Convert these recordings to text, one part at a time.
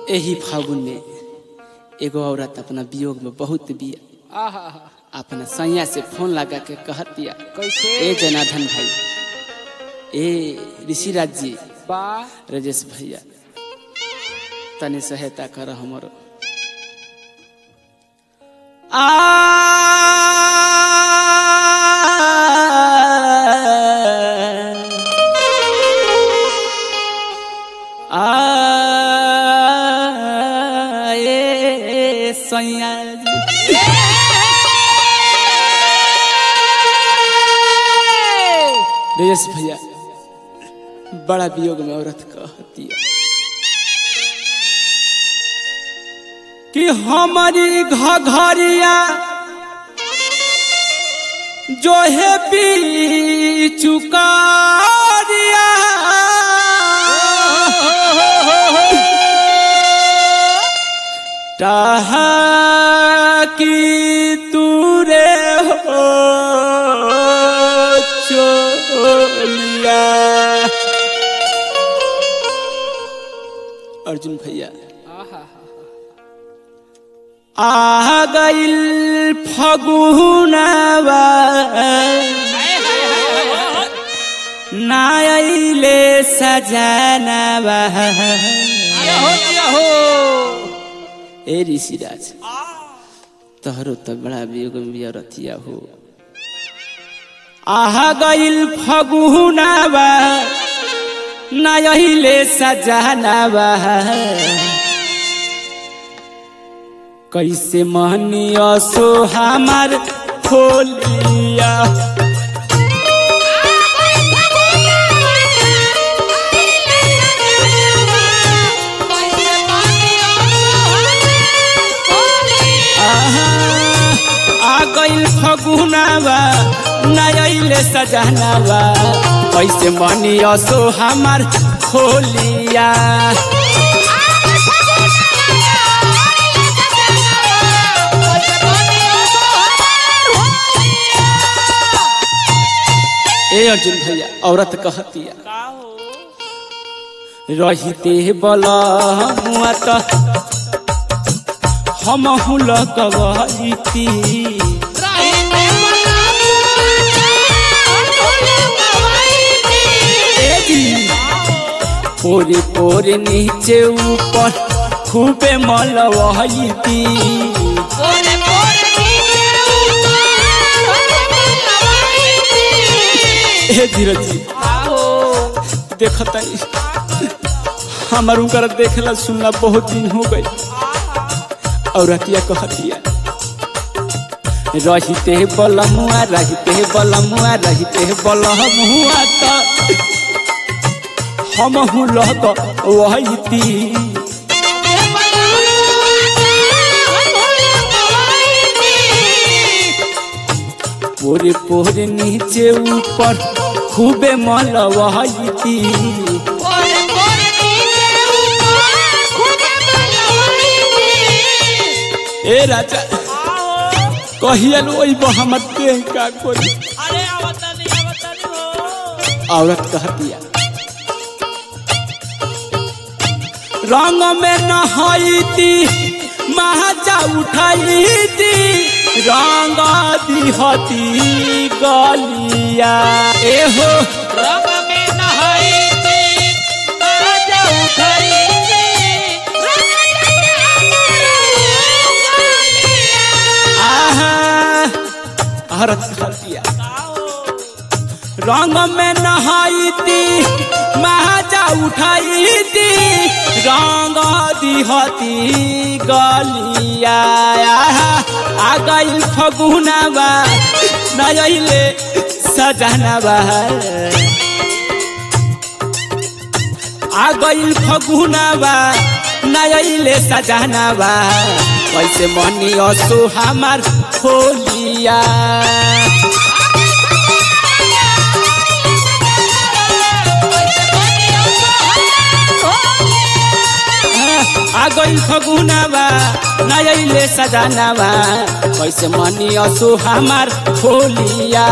एही फागुन में एगो औरत अपना वियोग में बहुत बिया आहा अपना सैया से फोन लगा के कहतिया कैसे ए जनार्दन भाई ए ऋषिराज जी बा राजेश भैया तनी सहायता कर हमरो आ आ ए सैया जी राजेश भैया बड़ा वियोग में औरत कहती है कि हमारी घघरिया जो है पी चुकारिया की तूरे हो चोलिया अर्जुन भैया आहा आ गइल फगुनवा नायले सजनवा ए ऋषिराज तोहरो तो बड़ा वियोग में रथिया हो आह गइल फगुनवा नायले सजनवा कैसे महनिया सो हमार खोलिया आहा, आ गइल फगुनावा नयले सजनावा कैसे महनिया सो हमार खोलिया ए अर्जुन भैया औरत कहतिया रहिते बल मुआ त हम लगवती पोरे पोरे नीचे ऊपर खूबे मलवती ए धीरज जी देखता हमार उनकर देखला सुनला बहुत दिन हो गई और रतिया कहतिया रहिते बलमुआ रहिते बलमुआ रहिते बलमुआ त हम हूँ लग वहीती पोरे पोरे नीचे ऊपर खूबे मल वहीती ए राजा कहिया ओई हम देह का कोई औरत कहतिया रंग में नहाईती महाजा उठाईती रंग दिहती गलिया ए हो आहा औरत कहतिया रंग में नहाईती महाजा उठाईती रंग दिहती गलिया आ गइल फगुनावा नयले सजनवा आ गइल फगुनावा नयले सजनवा कैसे मनी असो हमार खोलिया आ गइल फगुनावा नयले सजनावा कैसे मनी असो हमार खोलिया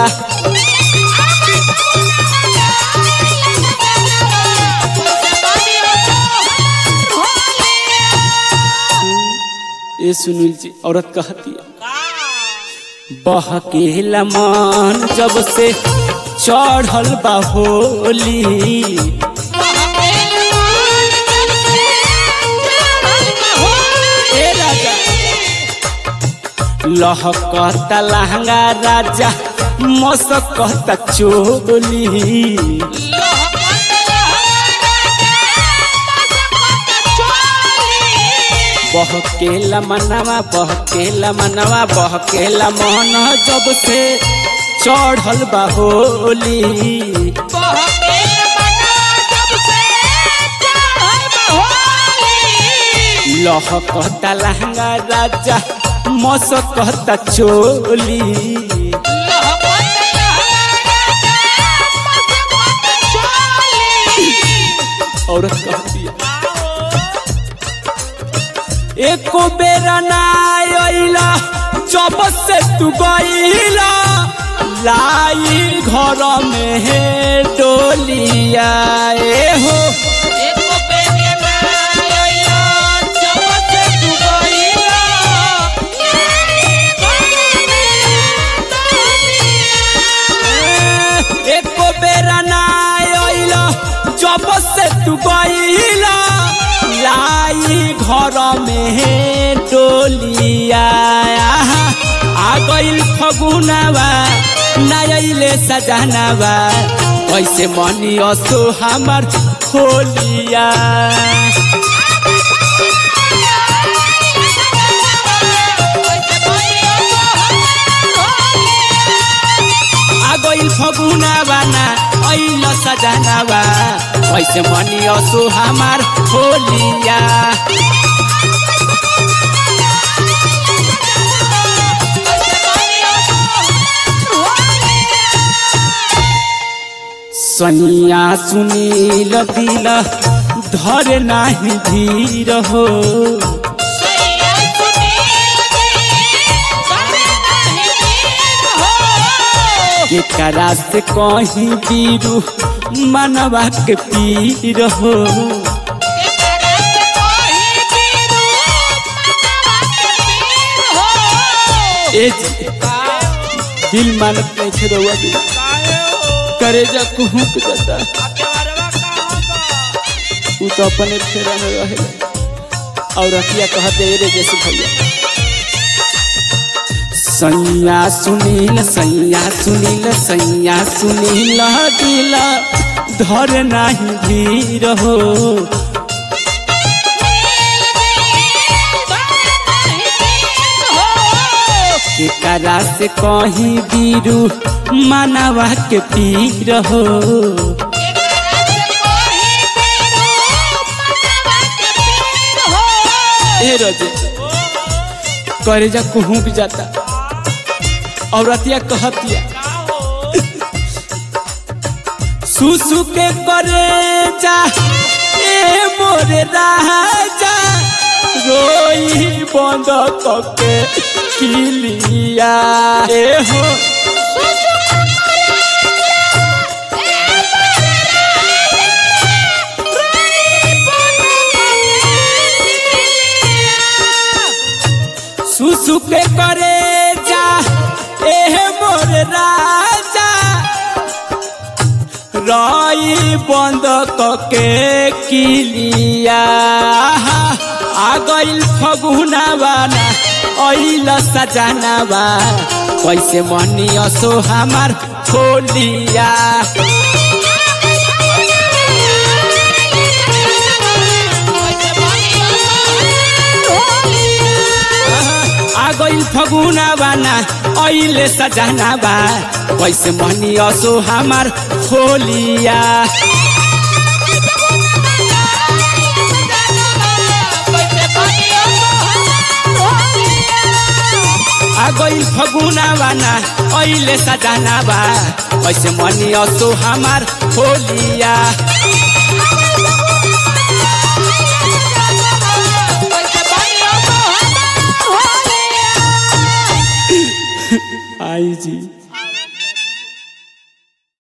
ये सुनील जी औरत कहती है बहकेला मन जब से चढ़ल बा होली ए राजा लहकता लहंगा राजा मसकता चोली बहकेला मनवा बहकेला मनवा बहकेला मन जब से चढ़ल बा होली लहकता लहंगा राजा मसकता चोली औरत कहती है एको बेरा ना आइला जब से तू गईला लाई घर में है डोलिया ए हो एको बेरा ना आइला जब से तू गईला लाई घर में है डोलिया आ गइल फगुनावा नयले सजनावा कैसे मनी असो हमार होलिया आ गइल फगुनावा ना ऐल सजनावा कैसे मनी असो हमार होलिया सनिया सुनील दिल धर नाही धीर हो केकरा से कहीं बीरू मनवा के पीर हो ए जी, दिल मानत नहीं छे रउआ भी करेजा कुहुक जाता उ तो अपने फेरा में रहे और रतिया कहते रे जैसे भैया सैया सुनील सैया सुनील सैया सुनील दिल धर नाही धीर हो केकरा से कहीं बीरू मनवा के पीर हो ए रजे करेजा कुहुक जाता औरतिया कहतिया सुसु के करे जा ए मोरे राजा रोई बंद कके किलिया ए हो सुसु के करे जा ए मोरे राजा रई बंद कके किलिया आ गइल फगुनावा ना अइल सजनावा कैसे मनी असो हमार होलिया आ गइल फगुनावा ना अइले सजनावा कैसे मनी असो हमार होलिया आ गइल फगुनावा ना अइले सजनावा कैसे मनी असो हमार होलिया आई जी